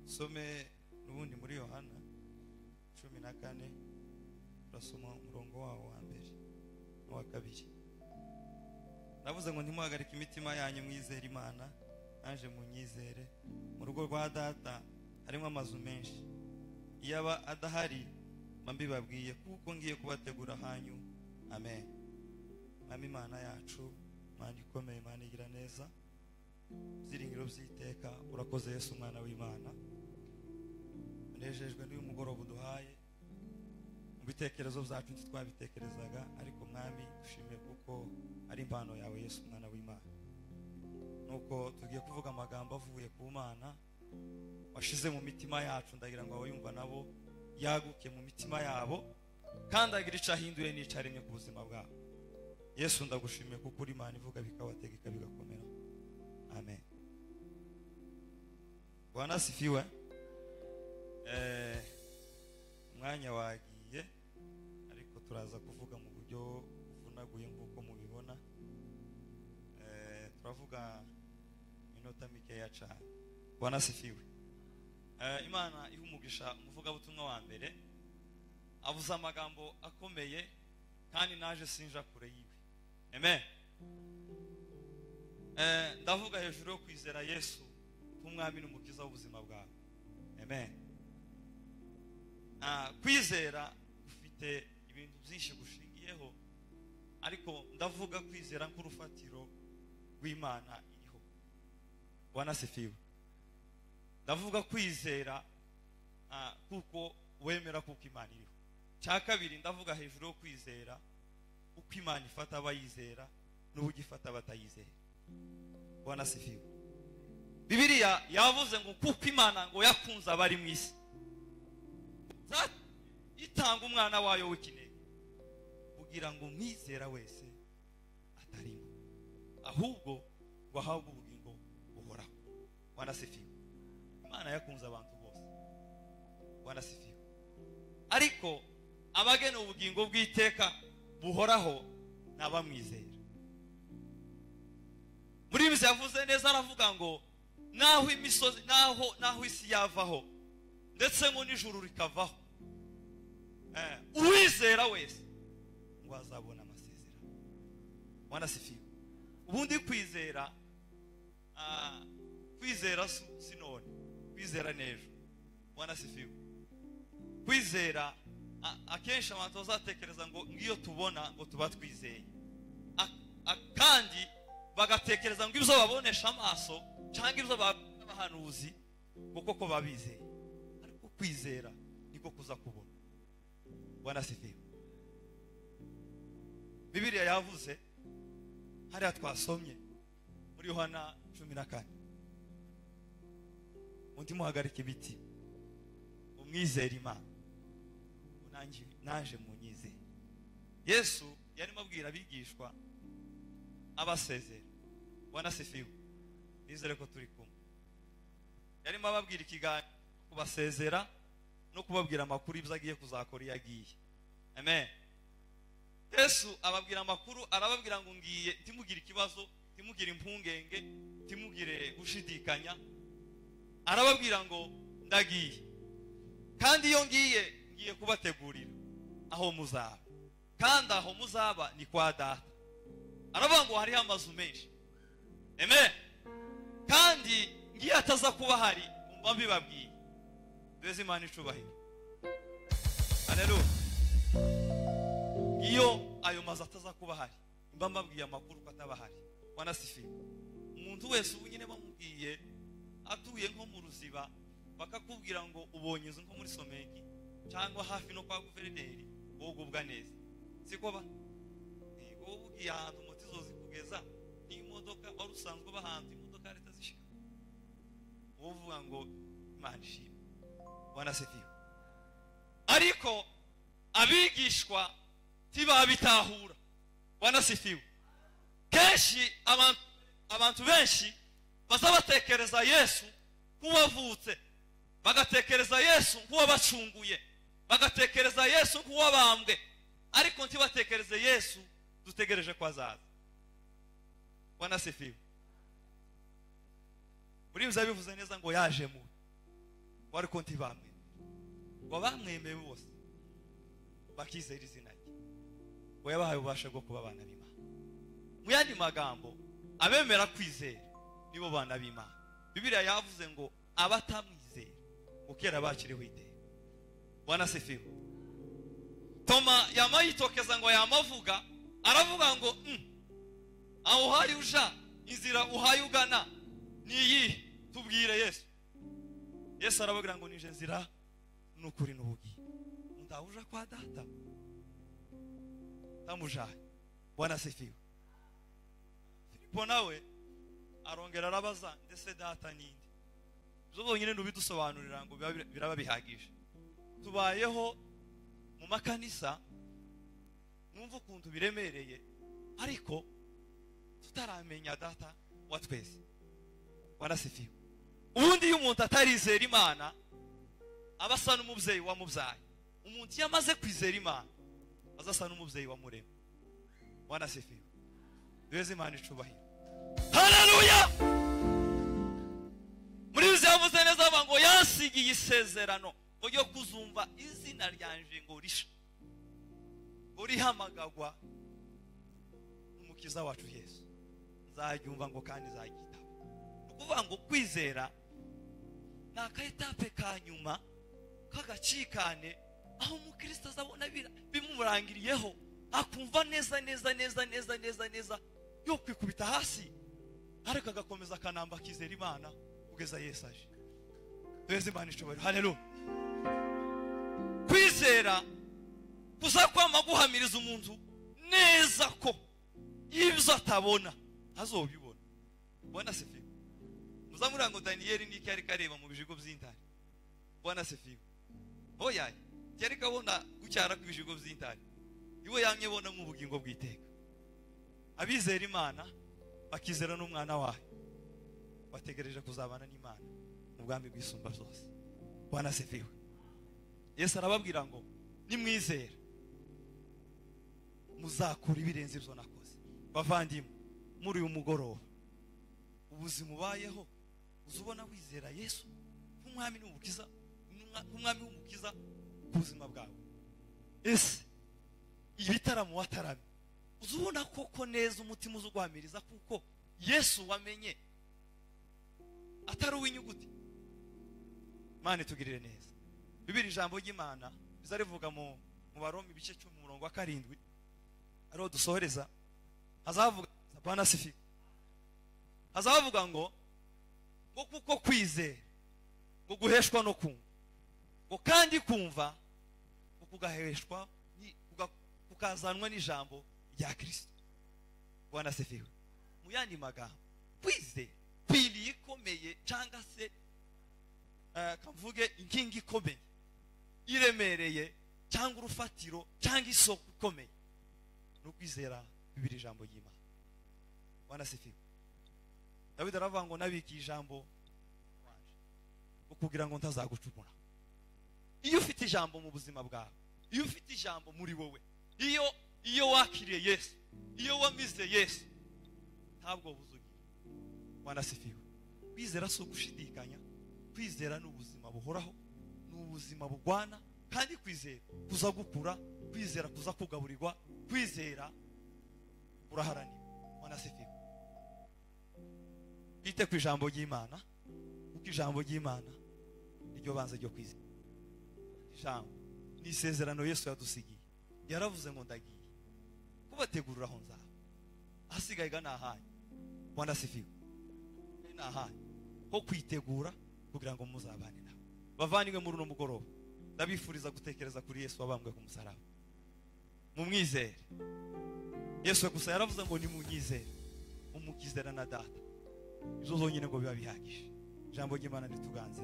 some n'ubundi muri yohana cumi na kane urasoma umurongo wawo wa mbere n'uwa kabiri navuze ngo ntimuhagarike imitima yanyu mwizere imana naje mu nyizere mu rugo rwa data harimo amazu menshi iyo aba adahari mba mbibabwiye kuko ngiye kubategura hanyu amen mama imana yacu mwana ikomeye imana igira neza byiringiro by'iteka urakoze yesu umwana w'imana unejejwe n'uyu mugoroba uduhaye mu bitekerezo byacu ntitwabitekerezaga ariko mwami dushimiye kuko ari impano yawe yesu umwana w'imana nuko tugiye kuvuga amagambo avuye ku mana washize mu mitima yacu ndagira ngo abayumva nabo yaguke mu mitima yabo kandi agira icyo ahinduye n'icyo aremye ku buzima bwabo yesu ndagushimiye kuko uri imana ivuga bikabategeka bigakomera amen bwana sifiwe eh, umwanya wagiye ariko turaza kuvuga mu buryo buvunaguye nk'uko mubibona Eh, turavuga iminota mikeya cyane bwana sifiwe Eh, imana iha umugisha umuvugabutumwa wa mbere avuze amagambo akomeye kandi naje sinja kure yiwe amen Eh, ndavuga hejuru yo kwizera yesu nk'umwami n'umukiza w'ubuzima bwawe amen Ah, kwizera ufite ibintu byinshi gushingiyeho ariko ndavuga kwizera nk'urufatiro rw'imana iriho wanasifiwe ndavuga kwizera ah, kuko wemera kuko imana iriho cya kabiri ndavuga hejuru yo kwizera uko imana ifata abayizera n'uburyo ifata abatayizera wanasifiwe bibiliya yavuze ngo kuko imana ngo yakunze abari mu isi Za- itanga umwana wayo w'ikinege kugira ngo umwizera wese atarimo ahubwo ngo ahabwe ubugingo buhoraho wanasifiwe imana yakunze abantu bose wanasifiwe ariko abagena ubugingo bw'iteka buhoraho ni abamwizera muri bibiliya yavuze neza aravuga ngo naho imisozi naho naho isi yavaho ndetse ngo n'ijuru rikavaho Eh, uwizera wese ngo azabona amasezerano wanasifiwe ubundi kwizera ah, kwizera si si none kwizera n'ejo wanasifiwe kwizera a- akenshi abantu bazatekereza ngo ngiyo tubona ngo tuba twizeye A- a- kandi bagatekereza ngo ibyo babonesha amaso cyangwa ibyo babona abahanuzi ngo koko babizeye ariko kwizera niko kuza kubona wanasifiwe bibiliya yavuze hariya twasomye muri yohana cumi na kane undi muhagarike ibiti umwizere imana unange naje mu nyizere yesu yarimo abwira abigishwa abasezera wanasifiwe nizere ko turi kumwe yarimo ababwira ikiganiro kubasezera no kubabwira amakuru y'ibyo agiye kuzakora iyo agiye amen yesu ababwira amakuru arababwira ngo ngiye ntimugire ikibazo ntimugire impungenge ntimugire gushidikanya arababwira ngo ndagiye kandi iyo ngiye ngiye kubategurira aho muzaba kandi aho muzaba ni kwa data aravuga ngo hariho amazu menshi amen kandi ngiye ataza kuba hari mba mbibabwiye mbese imana icubahiro haleluya iyo ayo mazu ataza kuba ahari mba mbabwiye amakuru ko ataba ahari wanasifiwe umuntu wese ubu nyine bamubwiye atuye nko mu ruziba bakakubwira ngo ubonye inzu nko muri someki cyangwa hafi no kwa guverineri wowe ugubwa neza siko ba Eh, wowe ugiye ahantu moto izozikugeza n'imodoka wari usanzwe uba ahantu imodoka ya leta zishika wowe uvuga ngo imana ishimwe wanasifiwe ariko abigishwa ntibabitahura wanasifiwe kenshi abantu abantu benshi bazabatekereza yesu nk'uwavutse bagatekereza yesu nk'uwabacunguye bagatekereza yesu nk'uwabambwe ariko ntibatekereze yesu dutegereje ko azaza wanasifiwe muri bibiliya bivuze neza ngo yaje mu ngo ariko ntibamwemera ngo bamwemeye bose bakizera izina rye ngo yabahaye ububasha bwo kuba abana b'imana mu yandi magambo abemera kwizera nibo bana b'imana bibiriya yavuze ngo abatamwizera ngo kera bakiriho iteka bwana sefiwe toma yamayitokeza ngo yamavuga aravuga ngo "Mm, aho uhari uja inzira uhaye ugana ni iyihe tubwire yesu yesu arababwira ngo nije nzira n'ukuri n'ubugiye ndawuja kwa data tamujaye bwana sifiwe filipo nawe arongera arabaza ndetse data ninde ibyo bonyine ntubidusobanurira ngo biba- biraba bihagije tubayeho mu makanisa numva ukuntu biremereye ariko tutaramenya data wa twese warasifiwe ubundi iyo umuntu atarizera imana aba asa n'umubyeyi wamubyaye umuntu iyo amaze kwizera imana aza asa n'umubyeyi wamurema warasifiwe duheze imana icubahiro hararuya muri izi yavuze neza avuga ngo yasigiye isezerano ngo ryo kuzumva izina ryanje ngo risha ngo rihamagagwa umukiza wacu yesu nzaryumva ngo kandi nzaryitaba ni ukuvuga ngo kwizera ni akaetape ka nyuma k'agacikane aho umukristo azabona bira- bimumurangiriyeho akumva neza neza neza neza neza neza yo kwikubita hasi ariko agakomeza akanamba akizera imana kugeza yesu aje duheze imana ishobora haleluya kwizera kuzakwama guhamiriza umuntu neza ko ibyo atabona ntazobibona bwana sefiwe muzamurira ngo daniyeli niki yari kareba mu bijigo by'intare bwana sefiwe oya yari kabona gucyara ku bijigo by'intare iwe yamye bona mu bugingo bw'iteka abizera imana bakizera n'umwana wayo bategereje kuzabana n'imana mu bwami bwisumba zose bwana sefiwe yesu arababwira ngo nimwizera muzakura ibirenze ibyo nakoze bavandimwe muri uyu mugoroba ubuzima ubayeho uza ubona wizera yesu nk'umwami n'umukiza nk'umwa- nk'umwami w'umukiza ku buzima bwawe ese ibitaramo wataramye uza ubona koko neza umutima uza uguhamiriza kuko yesu wamenye atari uw'inyuguti mane tugirire neza bibiri ijambo ry'imana biza rivuga mu mu baroma ibice cumi umurongo wa karindwi ariho dusohoreza hazavuga bwana sifi hazavuga ngo ngo kuko kwizera ngo guheshwa no kumva ngo kandi kumva ngo kugaheshwa ni- kuga- kukazanwa n'ijambo rya kirisito bwana sifiwe mu yandi magambo kwizera kwiriye ikomeye cyangwa se eh, kavuge inkingi ikomeye iremereye cyangwa urufatiro cyangwa isoko ikomeye ni ukwizera bibiri ijambo ry'imana wanasifiwe dawidi aravuga ngo nabikiye ijambo wanje ukubwira ngo ntazagucumura iyo ufite ijambo mu buzima bwawe iyo ufite ijambo muri wowe iyo iyo wakiriye yesu iyo wamize yesu ntabwo buzugira wanasifiwe kwizera si ugushidikanya kwizera ni ubuzima buhoraho ni ubuzima bugwana kandi kwizera kuza gukura kwizera kuza kugaburirwa kwizera uraharanira wanasifiwe bite ku ijambo ry'imana kuko ijambo ry'imana niryo banze ryo kwizera ijambo ni isezerano yesu yadusigiye yaravuze ngo ndagiye kubategurira aho nzaba ahasigaye ga ni ahanyu wanasifiwe ni ahanyu ho kwitegura kugira ngo muzabane nawe bavanywe muri uno mugoroba ndabifuriza gutekereza kuri yesu wabambwe ku musaraba mumwizere yesu gusa yaravuze ngo nimunyizere umukizera na data ibyo zonyine ngo biba bihagije ijambo ry'imana rituganze